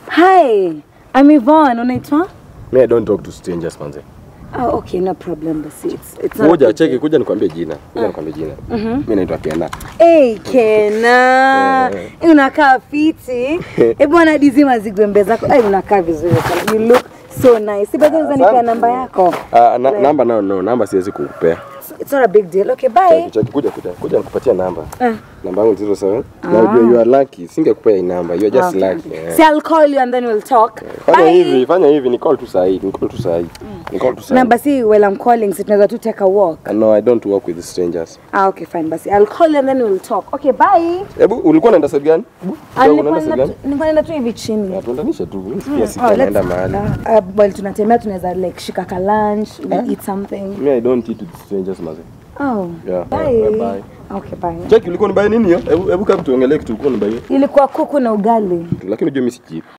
Hi, I'm Yvonne. Unaitwa? Me I don't talk to strangers manze. Oh, okay, no problem basi. It's, it's not a Kuja big cheki, deal. kuja nikwambie jina. Kuja nikwambie jina. Mimi naitwa Kena. Hey, Kena. Eh. Hey, unakaa fiti. Eh, bwana dizi mazigwembe zako. Hey, unakaa vizuri sana. You look so nice. Si bado unaweza nipea namba yako. Ah, na, namba no, no, namba siwezi kukupea. It's not a big deal. Okay, bye. Cheki, cheki, kuja kuja. Kuja nikupatia namba. Ah. Namba yangu 07. Na ujue you are lucky. Singekupea hii namba. You are just Okay. lucky. eh. See, I'll call you and then we'll talk. Fanya Bye. hivi, fanya hivi, ni call tu sahi, ni call tu sahi. Ni call tu sahi. Na basi while I'm calling, si tunaweza tu take a walk. Ah, No, I don't work with strangers. Ah, okay, fine basi. I'll call you and then we'll talk. Okay, bye. Hebu ulikuwa unaenda side gani? Hebu, Ah, kidogo nilikuwa unaenda side naenda gani? tu- nilikuwa naenda tu hivi chini. Ah, Tuendanishe tu. Mimi sikia Oh, sikia naenda let's- mahali. uh, uh, while tunatembea tunaweza like shika ka lunch, we eat something. Me I don't eat with strangers maze. Oh. Yeah. Bye. Yeah, bye. Okay, bye. Cheki ulikuwa nibaye nini hiyo? Hebu hebu kama tuongelee kitu ulikuwa nibaye. Ilikuwa kuku na ugali. Lakini unajua mimi siji.